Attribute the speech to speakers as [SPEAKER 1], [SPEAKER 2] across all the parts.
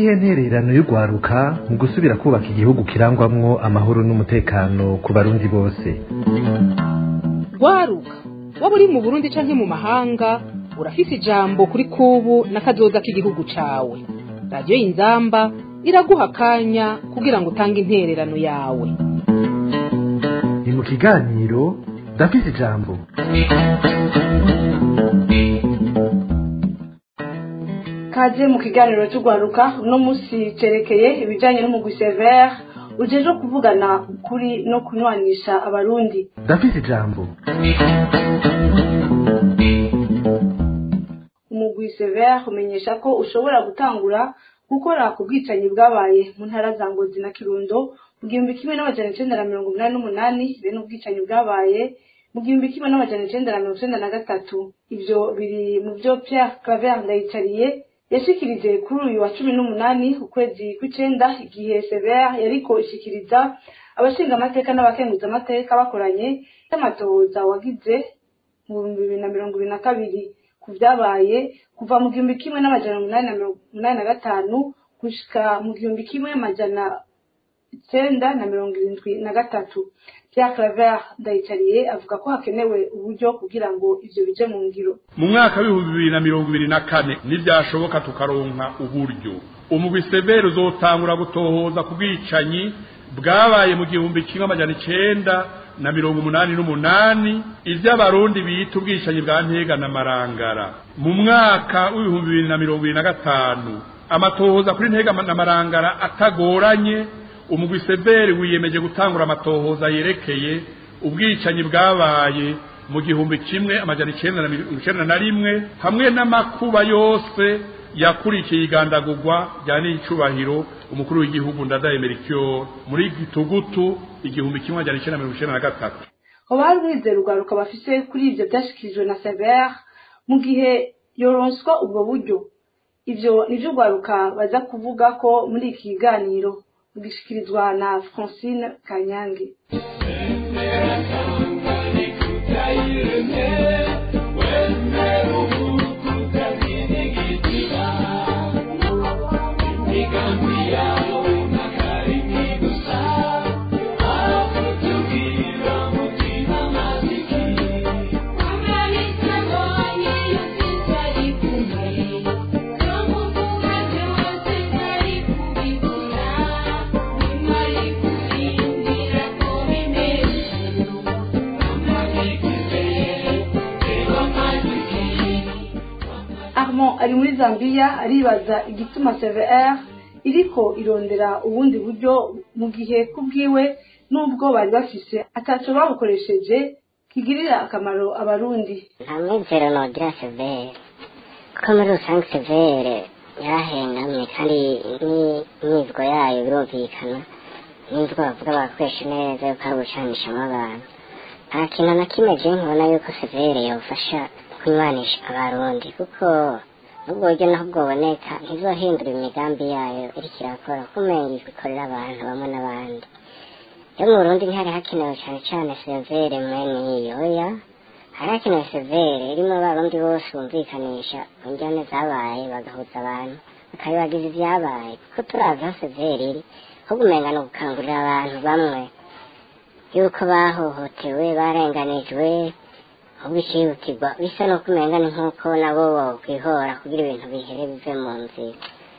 [SPEAKER 1] niyihe ntererano y'urwaruka mu gusubira kubaka igihugu kirangwamwo amahoro n'umutekano ku barundi bose
[SPEAKER 2] rwaruka waba uri mu burundi canke mu mahanga urafise ijambo kuri kubu n'akazoza k'igihugu cawe radiyo y'inzamba iraguha akanya kugira ngo utange intererano yawe
[SPEAKER 1] ni mu kiganiro ndafise ijambo
[SPEAKER 3] kaze mu kiganiro cy'urwaruka uno munsi cerekeye ibijyanye n'umugwi severe ujejwe kuvugana ukuri no kunywanisha abarundi
[SPEAKER 1] ndafise ijambo
[SPEAKER 3] umugwi severe umenyesha ko ushobora gutangura gukora ku bwicanyi bwabaye mu ntara za ngozi na kirundo mu gihumbi kimwe n'amajana icenda na mirongo inani n'umunani bene ubwicanyi bwabaye mu gihumbi kimwe n'amajana icenda na mirongo icenda na gatatu ivyo biri mu vyo pierre claver ndayicariye yashikirije kuri uyu wa cumi n'umunani ukwezi kw'icenda igihe severe yariko ishikiriza abashinga amateka n'abakenguza amateka bakoranye y'amatohoza wagize mu bihumbi bibiri na mirongo ibiri na kabiri ku vyabaye kuva mu gihumbi kimwe n'amajana umunani na mirongo umunani na gatanu gushika mu gihumbi kimwe amajana icenda na mirongo irindwi na gatatu Pierre Claver Ndayicariye avuga ko hakenewe uburyo kugira ngo ivyo bije mu ngiro
[SPEAKER 4] mu mwaka w'ibihumbi bibiri na mirongo ibiri na kane ntibyashoboka tukaronka uburyo umugwi severe uzotangura gutohoza ku bwicanyi bwabaye mu gihumbi kimwe amajana icenda na mirongo umunani n'umunani ivy'abarundi bita ubwicanyi bwa ntega na marangara mu mwaka w'ibihumbi bibiri na mirongo ibiri na gatanu amatohoza kuri ntega na marangara atagoranye umugwi severi wiyemeje gutangura amatohoza yerekeye ubwicanyi bwabaye mu gihumbi kimwe amajana icenda na mirongo icenda na rimwe hamwe n'amakuba yose yakurikiye igandagurwa rya n'icubahiro umukuru w'igihugu ndadaye merikyo muri gitugutu igihumbi kimwe amajana icenda na mirongo icenda na gatatu
[SPEAKER 3] hoba hari umwizero urwaruka bafise kuri ivyo vyashikirijwe na severe mu gihe yoronswa ubwo buryo ivyo nivyo urwaruka baza kuvuga ko muri iki kiganiro gishikirizwa na francine kanyange armand ari muri zambia aribaza igituma cvr iriko irondera ubundi buryo mu gihe kubwiwe n'ubwo bari bafise ataco babukoresheje kigirira akamaro abarundi
[SPEAKER 5] nta mwizero nogira severe kuko muri rusange severe yarahengamye kandi n'imyizgo yayo birumvikana n'imvugo bavuga bakoresha neza yuko ari ugucanishamo abantu nta kintu na kimwe je nkibona yuko severe yofasha kunywanisha abarundi kuko nubwo buryo naho bwoboneka ntizohindura imigambi yayo iriko irakora kumenga ikorera abantu bamwe n'abandi yo mu burundi ntihari hakenewe cane cane severe mwene iyoya hari hakenewe severe irimo abarundi bose bumvikanisha ku njyane zabaye bagahuza abantu bakabibagiza ivyabaye kuko turazi aho severe iri ko kumenga ni ugukangurira abantu bamwe yuko bahohotewe barenganijwe ahubwo icihutirwa bisa no kumenga ni nk'uko nabo bokwihora kugira ibintu bihere bive mu nzira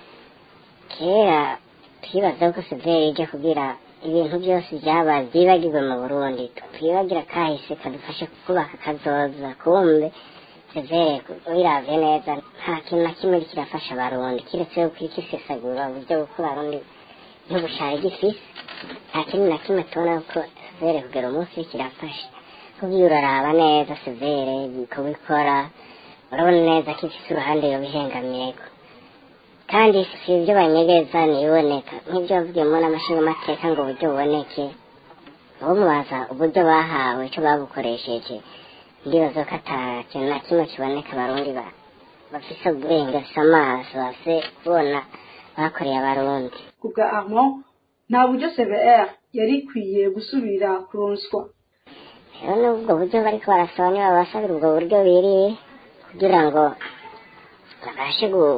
[SPEAKER 5] kera twibaza ko severi ije kugira ibintu byose byabaye byibagirwe mu burundi twibagira kahise kadufashe kubaka kazoza kumbe severi wiravye neza nta kintu na kimwe kirafasha abarundi kiretse yuko iriko isesagura uburyo bwo abarundi ntubushare gifise nta kintu na kimwe tubona ko severi kugera umunsi kirafasha kubyo uraraba neza severe kubikora urabona neza ko ifise uruhande yobihengamyeko kandi si ibyo banyegeza niboneka nk'ibyo bavugiyemo n'amashinga amateka ngo uburyo buboneke uwo mubaza uburyo bahawe ico babukoresheje ndibaza ko ata kintu na kimwe kiboneka abarundi bafise ubwenge bafise amaso bafise kubona bakoreye abarundi
[SPEAKER 3] kubwa armand nta buryo cvr yari ikwiye gusubira kuronswa
[SPEAKER 5] rero n'ubwo buryo bariko barasaba niba basabira ubwo buryo biriye kugira ngo babashe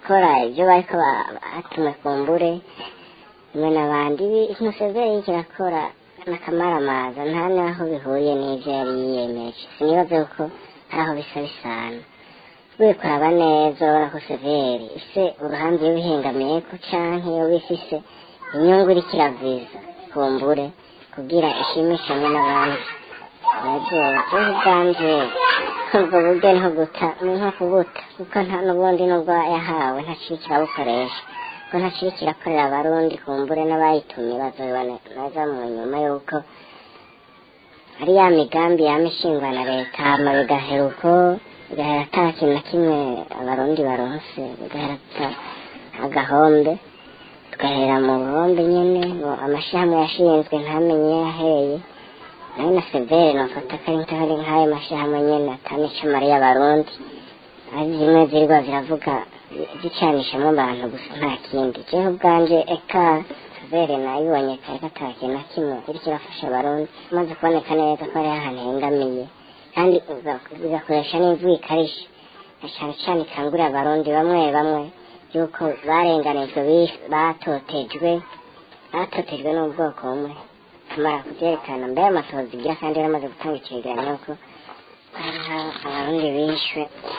[SPEAKER 5] kirakora ibyo bariko ba- batumwe ku mbure mwe n'abandi museveni kirakora n'akamaramaza nta n'aho bihuriye n'ivyo yari yiyemeje sinibaze ko hari aho bisa bisana wikuraba neza urabona ko severi ise uruhande iyo bihengamiyeko canke iyo bifise inyungu iriko iraviza kumbure kugira ishimishe hamwe n'abandi nabyo jewe ubwanje ubwo buryo ni nko guta ni nko kubuta kuko nta n'ubundi nubwo yahawe ntaciri kirabukoresha kuko ntaciri kirakorera abarundi kumbure n'abayitumye bazobibona neza mu nyuma yuko ari ya migambi yama ishingwa na leta hama bigahera uko bigahera ata kintu na kimwe abarundi baronse bigahera ata agahombe tugahera mu buhombe nyene ngo amashirahamwe yashinzwe ntamenye yahereye nayo na severe nofata ko ari nk'ari nk'ayo mashirahamwe nyene atanico mariya abarundi ari zimwe zirwa ziravuga zicanishamo abantu gusa nta kindi jewe ubwanje eka severe nayibonye kare ko ata kintu na kimwe iriko irafasha abarundi maze kuboneka neza ko hariho ahantu hengamiye kandi uga- bigakoresha n'imvugo ikarishe na cane cane ikangurira abarundi bamwe bamwe yuko barenganijwe bi- batotejwe batotejwe n'ubwoko bumwe tumara kuvyerekana mbere amatohoza igira kandi yaramaze gutanga icegeranyo ko hariho abarundi bishwe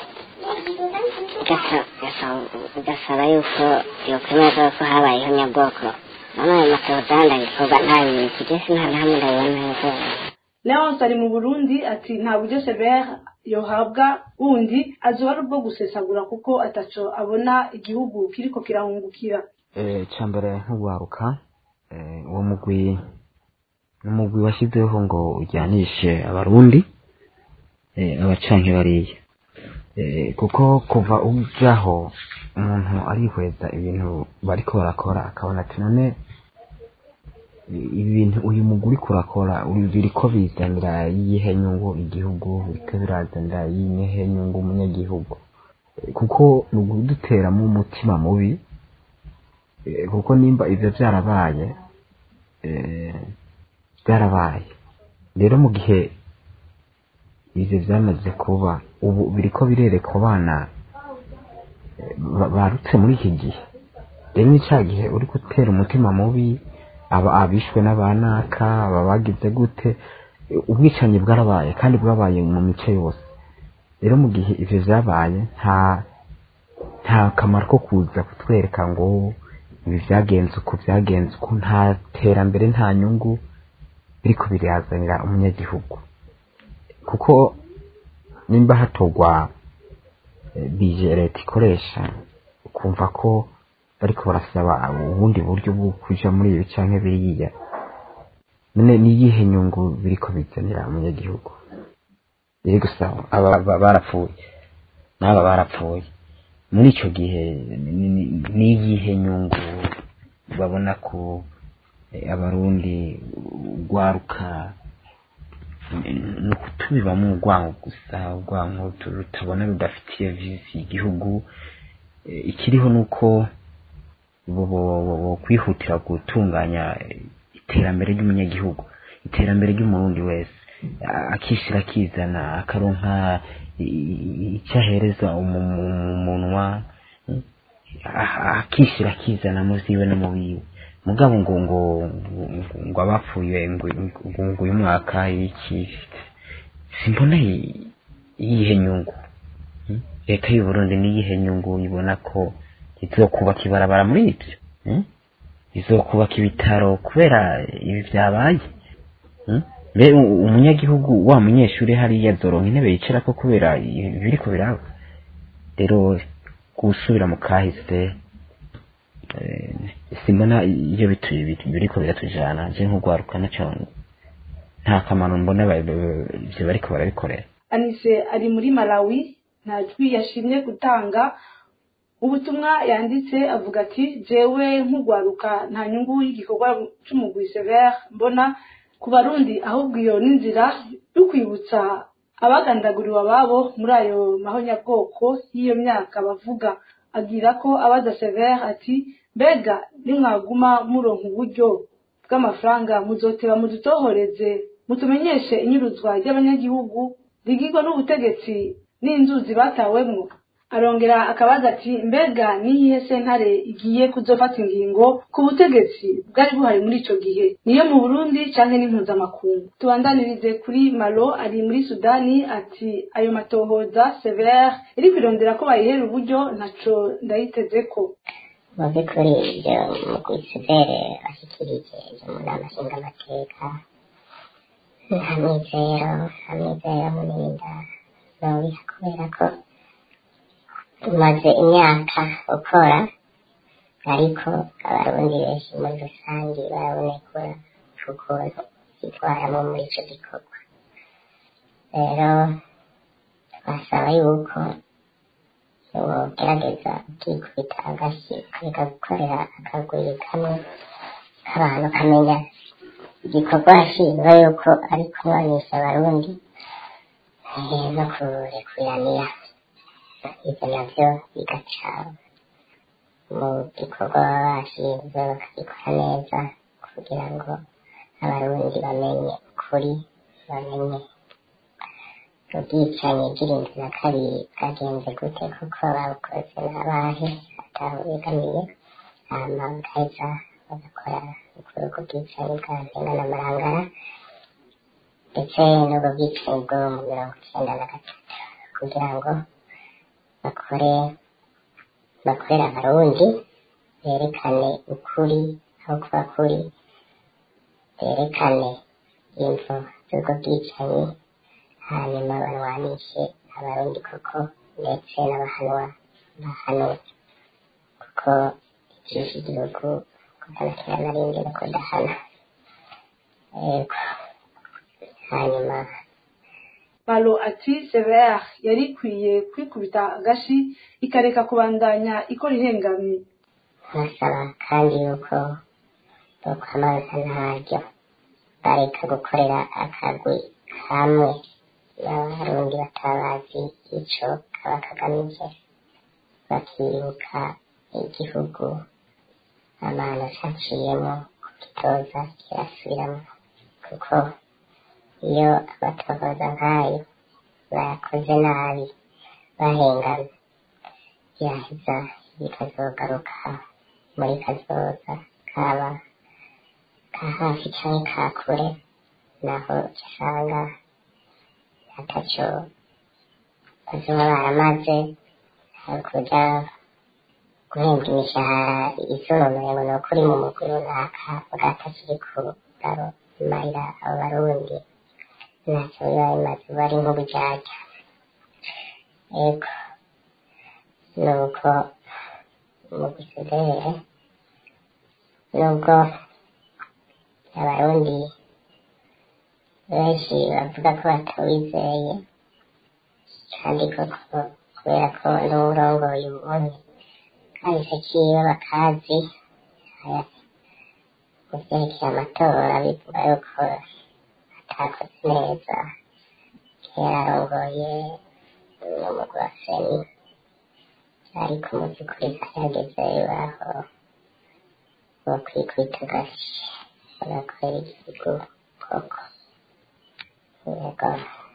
[SPEAKER 5] gasa- gasa- gasaba yuko yokwemeza ko habayeho nyabwoko none ayo matohoza yandi agikorwa nta bintu kigese nta na hamwe ndabibona neza
[SPEAKER 3] leonce ari mu burundi ati nta buryo severe yohabwa wundi azoba ari ubwo gusesagura kuko ataco abona igihugu kiriko kirahungukira
[SPEAKER 6] cyambere nk'uwaruka eh, uwo mugwi umugwi washyizeho ngo ujyanishe abarundi eh, abacanke bariya Eh, kuko kuva ujaho umuntu arihweza ibintu bariko barakora akabona ati none i- ibintu uyu mugwi uriko urakora uri- biriko bizanira iyihe nyungu igihugu biriko birazanira iyihe nyungu umunyagihugu Eh, kuko ni uguduteramo umutima mubi Eh, kuko nimba ivyo vyarabaye eh, byarabaye rero mu gihe ivyo vyamaze kuba ubu biriko birereka abana eh, ba- barutse muri iki gihe rero ni ca gihe uri gutera umutima mubi aba abishwe n'abanaka aba bagize gute Eh, ubwicanyi bwarabaye kandi bwabaye mu mice yose rero mu gihe ivyo vyabaye nta nta kamaro ko kuza kutwereka ngo ibi byagenze uko byagenze uko nta terambere nta nyungu biriko birazanira umunyagihugu kuko nimba hatogwa eh, bije leta ikoresha ukumva ko bariko barasaba ubundi buryo bwo kuja muri ibi canke biriya none niyihe nyungu biriko bizanira umunyagihugu biri gusa aba ba- barapfuye n'aba barapfuye muri icyo gihe ni- ni- niyihe nyungu babona ko eh, abarundi rwaruka ni ukutubibamo urwango gusa urwango tu- rutabona rudafitiye visi igihugu Eh, ikiriho ni uko bo- bo- bo- bo kwihutira gutunganya eh, iterambere ry'umunyagihugu iterambere ry'umurundi wese A- akishira akizana akaronka i- i- icyo ahereza umu- mu munwa mm, a- akishira akizana mu ziwe no mu wiwe mugabo ngo ngo ngo- ngo abapfuye ngo ngo ngo uyu mwaka iki simbona i- iyihe nyungu Mm? leta y'u Burundi niyihe nyungu ibona ko izokubaka ibarabara muri ibyo Mm? izokubaka ibitaro kubera ibi byabaye Mm? mbe u- umunyagihugu wa munyeshuri hariya azoronka intebe yicarako kubera ibi biriko biraba rero gusubira mu kahise eh, simbona iyo bitu- bitu- biriko biratujana je nk'ugwaruka naco nta kamaro mbona ba- ba- ivyo bariko barabikorera
[SPEAKER 3] anise ari muri malawi nta jwi yashimye gutanga ubutumwa yanditse avuga ati jewe nk'ugwaruka nta nyungu y'igikorwa c'umugwi severe mbona ku barundi ahubwo iyo n'inzira yo kwibutsa abagandaguriwe ababo muri ayo mahonyabwoko y'iyo myaka bavuga agira ko abaza severe ati mbega nimwaguma muronka uburyo bw'amafaranga muzoteba mudutohoreze mutumenyeshe inyuruzwa ry'abanyagihugu rigirwa n'ubutegetsi n'inzuzi batawemwo arongera akabaza ati mbega niyihe sentare igiye kuzofata ingingo ku butegetsi bwari buhari muri ico gihe niyo mu burundi canke n'impuzamakungu tubandanirize kuri malo ari muri sudani ati ayo matohoza severe iri kwirondera ko bayihera uburyo ntaco ndayitezeko
[SPEAKER 5] mu by'ukuri ibyo mugwi severe ashyikirije ibyo mu nama nshingamateka nta mwizero nta mwizero muninda nobiha kubera ko tumaze imyaka ukora ariko abarundi benshi muri rusange barabonekura ukuntu bitwaramo muri icyo gikorwa rero twasaba yuko wogerageza ukikubita agashyi ukareka gukorera akaguru kamwe k'abantu kamenya igikorwa ashinzwe yuko ari kunywanisha abarundi eh, no kurekuranira ibyo nabyo bigaca mu gikorwa baba bashinzwe bakagikora neza kugira ngo abarundi bamenye ukuri bamenye ubwicanyi bw'irindwi na kabiri bwagenze gute kuko babukoze n'abahe ataho begamiye hama bagaheza bagakora ukuri ubwo bwicanyi bwa ntenga n'amarangara ndetse n'ubwo bwicanyi bwo mu mirongo icyenda na gatatu kugira ngo bakore bakorera abarundi berekane ukuri aho kuba kuri berekane imvo z'ubwo bwicanyi hanyuma barwanishe abarundi koko ndetse n'abahanwa bahanwe kuko icyishe igihugu kuganakira na rimwe no kudahana yego hanyuma
[SPEAKER 3] malo ati severe yari ikwiye kwikubita agashi ikareka kubandanya ikora ihengamye
[SPEAKER 5] basaba kandi yuko bokwamaza ntaryo bareka gukorera akagwi kamwe n'abarundi batabazi ico kaba kagamije bakibuka igihugu abantu caciyemo kugitoza kirasubiramo kuko iyo abatohoza nk'ayo bayakoze nabi bahengamye yaheza bikazogaruka muri kazoza kaba ka hafi canke ka kure naho usanga ataco bazoba baramaze hakuja guhembwa imishahara isononoye ngo ni ukuri mu mugwi runaka bwatakiri kumarira abo barundi ntacyo biba bimaze uba ari nk'uburyarya ego nuko mu gisudere nubwo abarundi benshi bavuga ko batawizeye kandi koko kubera ko n'uwurongoye ubundi kahise kiwe bakazi aya mu vyerekeye amatora bivuga yuko atakoze neza kera arongoye n'umugwi wa seni ariko mu by'ukuri hageze aho bokwikubita agashi bagakorera igihugu koko yego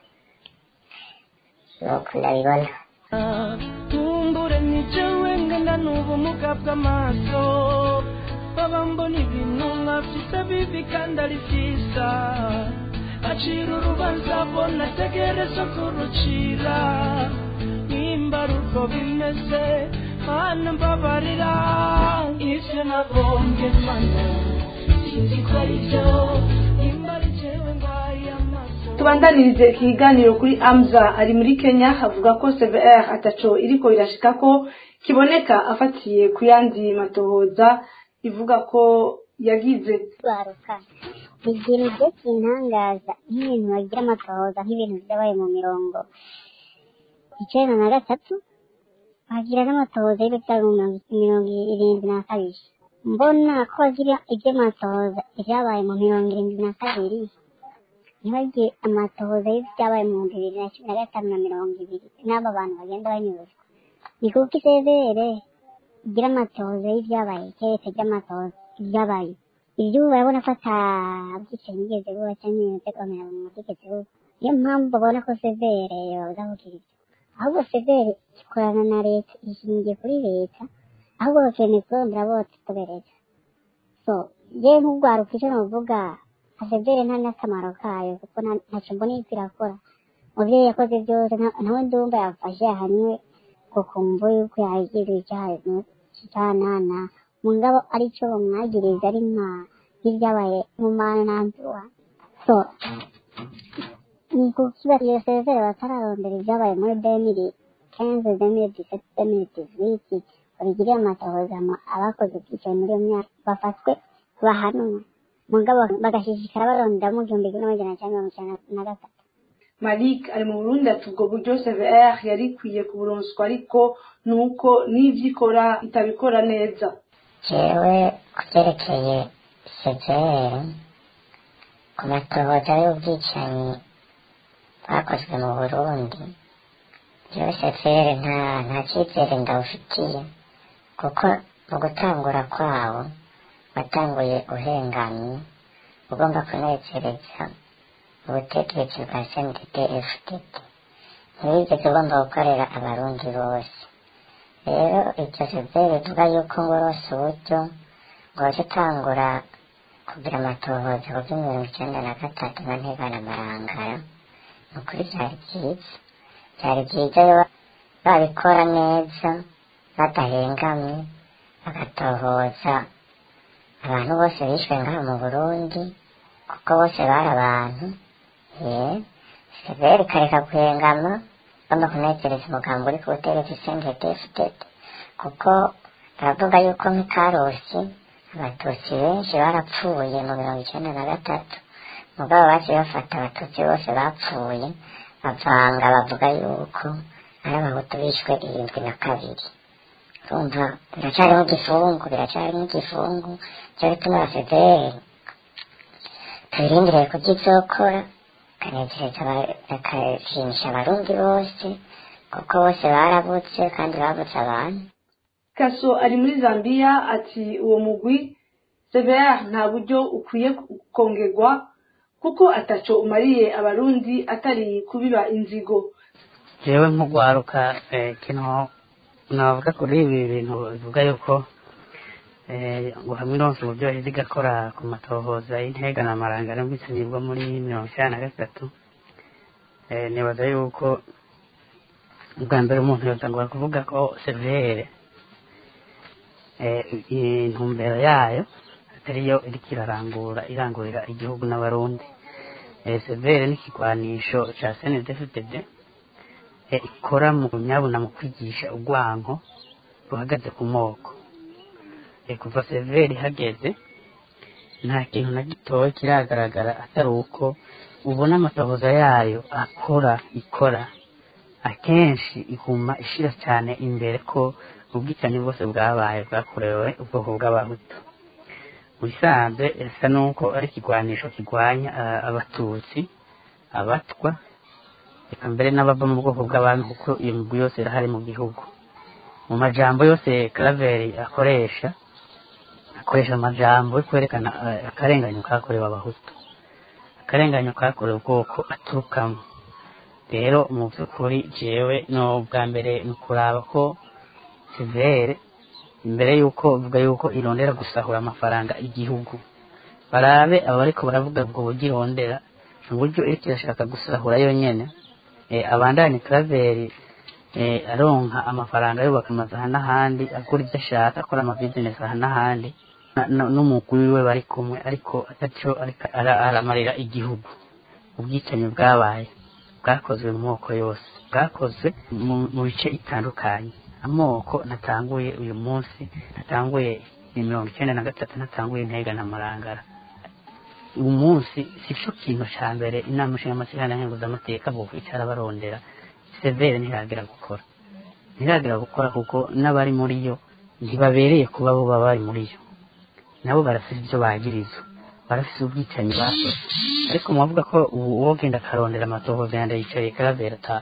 [SPEAKER 5] nuko ndabibona
[SPEAKER 7] kumbure nijewe ngenda n'ubumuga bw'amaso baba mbona ibintu nkafise bibi kandi ari vyiza acira urubanza bona ategereza kurucira nimba ari uko bimeze mana mbabarira ivyo nagombye mana sinzi ko ari vyo nimba ari jewe ngwaye amaso
[SPEAKER 3] tubandanirize ikiganiro kuri amza ari muri kenya avuga ko cvr ataco iriko irashika ko kiboneka afatiye ku yandi matohoza ivuga ko yagize
[SPEAKER 8] baruka ikintu byo kintangaza nk'ibintu bagira amatohoza nk'ibintu byabaye mu mirongo icyenda na gatatu bagira n'amatohoza y'ibyabaye mu mirongo mirongo irindwi na kabiri mbona ko bagira iby'amatohoza ibyabaye mu mirongo irindwi na kabiri ntibagire amatohoza y'ibyabaye mu bihumbi bibiri na cumi na gatanu na mirongo ibiri n'aba bantu bagenda banyuzwa ni kuko isezere igira amatohoza y'ibyabaye keretse ry'amatohoza ibyabaye ibyo ubu barabona ko atabyicanyi bigeze buba cyangwa ibintu byo kwamera mu mategeko buba niyo mpamvu babona ko severe babuza kugira ibyo ahubwo severi ikorana na leta ishingiye kuri leta ahubwo bakeneye kurondera bose kubereza so yewe nk'urwaruka icyo navuga aseveri nta n'akamaro kayo kuko nta- ntacyo mbona iriko irakora umubyeyi yakoze byose nta- ntawe ndumva yafashe yahanywe ngo kumva yuko yagiriwe icyaha cyanana mugabo aricyo bamwagiriza ari nka nk'ibyabaye mu manantuwa so ni kukiba iyo sezere batararondera ibyabaye muri demiri kenze demiri diseti demiri dizwiti babigiriye amatohoza mu abakoze ubwicanyi muri iyo myaka bafatwe bahanwe mugabo bagashishikara barondera mu gihumbi kimwe n'amajana cyenda mirongo icyenda na gatatu
[SPEAKER 3] malik ari mu burundi ati ubwo buryo cvr yari ikwiye kuburonswa ariko ni uko n'ibyo ikora itabikora neza
[SPEAKER 5] jewe ku byerekeye severe ku matohoza y'ubwicanyi bwakozwe mu burundi jewe severe nta nta cyizere ndawufitiye kuko mu gutangura kwawo watanguye uhengamye ugomba kunezereza ubutegetsi bwa sndd fdd ntibigeze ugomba gukorera abarundi bose rero iryo severe ivuga yuko ngo rose uburyo ngo waje utangura kugira amatohoza ku byo mirongo icyenda na gatatu na ntibana marangara ni ukuri byari byiza byari byiza iyo babikora neza badahengamye bagatohoza abantu bose bishwe ngaha mu burundi kuko bose bari abantu ye severe ikareka guhengama bagomba kunezereza umugambi uri ku butegetsi sendedefudede kuko baravuga yuko nk'ikarusi abatutsi benshi barapfuye mu mirongo icyenda na gatatu mugabo baciye bafata abatutsi bose bapfuye bavanga bavuga yuko ari abahutu bishwe irindwi na kabiri urumva biracyari nk'igifungu biracyari nk'igifungu cyo bituma abasederi tubirindiriye kubyizokora kanezereza bakashimisha abarundi bose kuko bose barabutse kandi babutse abantu
[SPEAKER 3] kaso ari muri zambia ati uwo mugwi cvr nta buryo ukwiye kongerwa kuko ataco umariye abarundi atari kubiba inzigo
[SPEAKER 9] jewe nk'ugwaruka eh, kino navuga kuri ibi bintu bivuga yuko eh, ngo hamwe nonse uburyo yahise igakora ku matohoza y'intega na maranga n'ubwicanyi bwo muri mirongo icyenda na gatatu eh, nibaza yuko ubwa mbere umuntu yotangura kuvuga ko severe eh, intumbero yayo atariyo iriko irarangura irangurira igihugu n'abarundi eh, severe n'ikigwanisho ca snedfdd eh, ikora mu nyabuna mu kwigisha urwanko ruhagaze ku moko eh, kuva severe ihageze nta kintu na gitoya kiragaragara atari uko ubona amatohoza yayo akora ikora akenshi iguma ishira cyane imbere ko ubwicanyi bwose bwabaye bwakorewe ubwoko bw'abahutu mu bisanzwe isa n'uko ari ikigwanisho kirwanya ah, abatutsi abatwa reka mbere n'abava mu bwoko bw'abantu kuko iyo migwi yose irahari mu gihugu mu majambo yose karaveri akoresha akoresha amajambo yo kwerekana eh, akarenganyo kakorewe abahutu akarenganyo kakorewe ubwoko aturukamo rero mu by'ukuri jewe no bwa mbere ni ukuraba ko sivere imbere y'uko uvuga yuko irondera gusahura amafaranga igihugu barabe abariko baravuga ubwo buryo irondera uburyo iriko irashaka gusahura yonyene eh, abandanye karaveri eh, aronka amafaranga yubaka amazu aha n'ahandi agura ibyo ashaka akora amabizinesi aha n'ahandi na- na- n'umugwi wiwe bari kumwe ariko ataco ariko ara- aramarira igihugu ubwicanyi bwabaye bwakozwe mu moko yose bwakozwe mu- mu bice bitandukanye amoko natanguye uyu munsi natanguye ni mirongo icyenda na gatatu natanguye intega na marangara uyu munsi si cyo kintu cya mbere inama nshingamateka nkenguzamateka bwo kwicara barondera severe ntiragira gukora ntiragira gukora kuko n'abari muri yo ntibabereye kuba bo baba bari muri yo nabo barafite ibyo bagirizwa barafite ubwicanyi bakoze ariko mubavuga ko ubu uwo genda akarondera amatohoza yanda yicaye karavera ata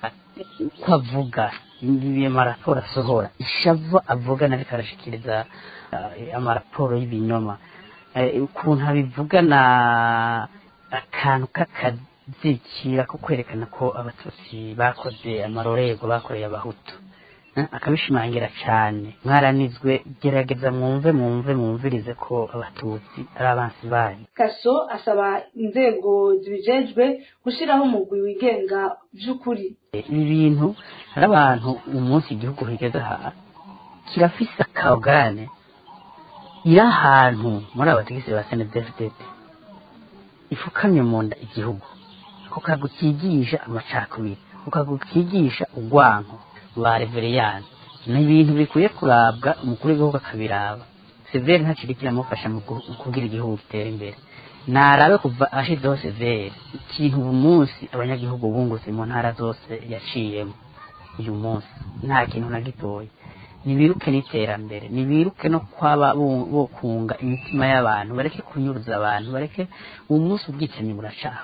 [SPEAKER 9] uko avuga iyo maraporo asohora ishavu avuga nariko arashikiriza eh, amaraporo y'ibinyoma Eh, ukuntu abivugana akantu k'aka- zikira ko kwerekana ko abatutsi bakoze amarorerwa bakoreye abahutu Eh, akabishimangira cyane mwaranizwe gerageza mwumve mwumve mwumvirize ko abatutsi ari abansi banyu
[SPEAKER 3] kaso asaba inzego zibijejwe gushyiraho umugwi wigenga by'ukuri
[SPEAKER 9] ibi bintu hari abantu umunsi igihugu kigeze aha kirafise akagane iri ahantu muri abategetsi ba senedefitete ifukamye mu nda igihugu ako kago kigisha amacakubiri ako kago kigisha urwanko ba reveriyani ni ibintu bikwiye kurabwa umukuru w'igihugu akabiraba severi ntakiri kiramufasha mu gu- kugira igihugu gitere imbere narabe kuva ashizeho severi ikintu ubu munsi abanyagihugu bungutse mu ntara zose yaciyemo uyu munsi nta kintu na gitoya nibiruke n'iterambere nibiruke no kwaba bo- bokunga imitima y'abantu bareke kunyuruza abantu bareke uwo munsi ubwicanyi buracaho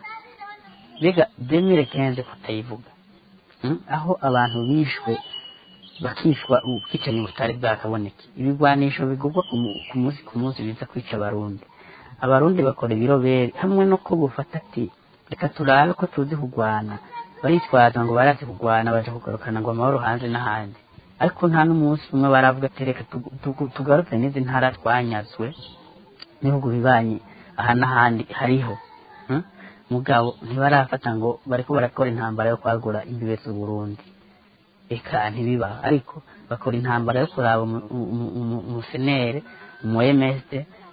[SPEAKER 9] mbega demire kenze kutayivuga Mm, aho abantu bishwe bakishwa ubwicanyi butari bwakaboneke ibigwanisho bigurwa ku mu- ku munsi ku munsi biza kwica abarundi abarundi bakora ibirobere hamwe no ko bufata ati reka turabe ko tuzi kurwana baritwaza ngo barazi kurwana baje kugarukana ngo amahoro hanze n'ahandi ariko nta n'umunsi umwe baravuga ati reka tugu- tugu- tugaruke n'izi ntara twanyazwe n'ibihugu bibanyi aha n'ahandi hariho Mm? mugabo ntibarafata ngo bariko barakora intambara yo kwagura imbibe z'uburundi eka ntibiba ariko bakora intambara yo kuraba umu- umu- umu- umusenere umu msd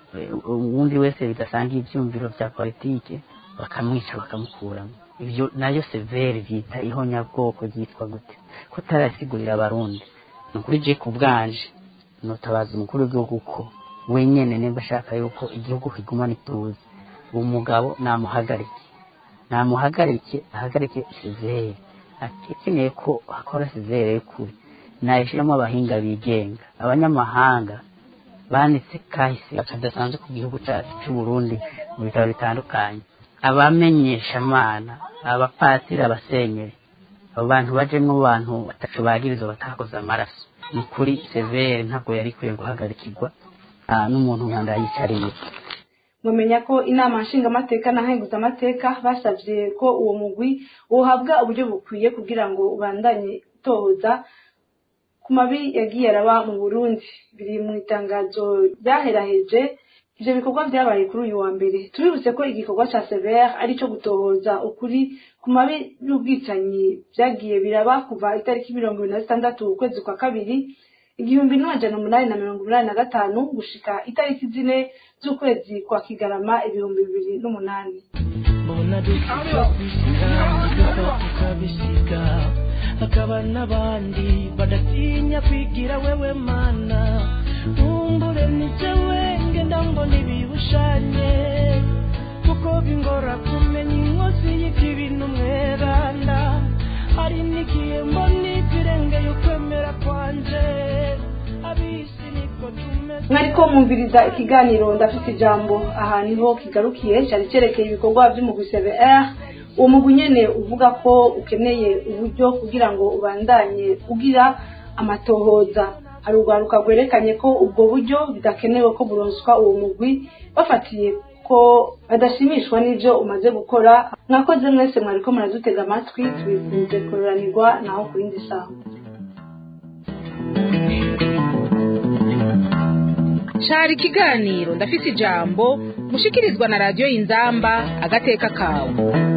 [SPEAKER 9] uwundi wese bidasangiye ivyumviro vya politike bakamwica bakamukuramo ivyo nayo severe vyita ihonyabwoko ryitwa gute ko tarasigurira abarundi ni ukuri je ku bwanje notabaza umukuru w'igihugu ko wenyene nimba ashaka yuko igihugu kigumana ituze uwo mugabo namuhagarike namuhagarike ahagarike severe akeneye ko hakora severe y'ukuri nayishyiramo abahinga bigenga abanyamahanga banditse kahise kadasanzwe ku gihugu cyacu cy'u Burundi mu bitaro bitandukanye abamenyeshamana abapatiri abasenyeri abo bantu bajemo abantu batacu bagiriza batakoze amaraso ni kuri severe ntabwo yari ikwiye guhagarikirwa ah, n'umuntu nkanda yicariye
[SPEAKER 3] mumenya ko inama nshingamateka na amateka basabye ko uwo mugwi wohabwa uburyo bukwiye kugira ngo ubandanye utohoza ku mabi yagiye araba mu burundi biri mu itangazo ryaheraheje ivyo bikorwa vyabaye kuri uyu wa mbere tubibutse ko igikorwa ca severe ari co gutohoza ukuri ku mabi y'ubwicanyi vyagiye biraba kuva itariki mirongo ibiri na zitandatu ukwezi kwa kabiri igihumbi n'amajana umunani na mirongo umunani na gatanu gushika itariki zine z'ukwezi kwa kigarama ibihumbi bibiri n'umunani
[SPEAKER 7] mbona dupfa kwisiga tugapfa tukabisiga hakaba n'abandi badatinya kwigira wewe mana nkumbure nijewe ngenda mbona ibibushanye kuko bingora kumenya inkozi y'ikibi n'umweranda hari n'igihe mbona ikirengeye ukwemera kwanje abisi niko tumeze
[SPEAKER 3] mwariko mwumviriza ikiganiro ndafite ijambo aha niho kigarukiye cyari cyerekeye ibikorwa by'umugwi cvr uwo mugwi nyene uvuga ko ukeneye uburyo kugira ngo ubandanye ugira amatohoza hari urwaruka rwerekanye ko ubwo buryo bidakenewe ko buronswa uwo mugwi bafatiye ko badashimishwa n'ibyo umaze gukora mwakoze mwese mwariko muradutega amatwi tubifunze kururanirwa naho ku yindi saha
[SPEAKER 2] cari ikiganiro ndafise ijambo mushikirizwa na radiyo y'inzamba agateka kawe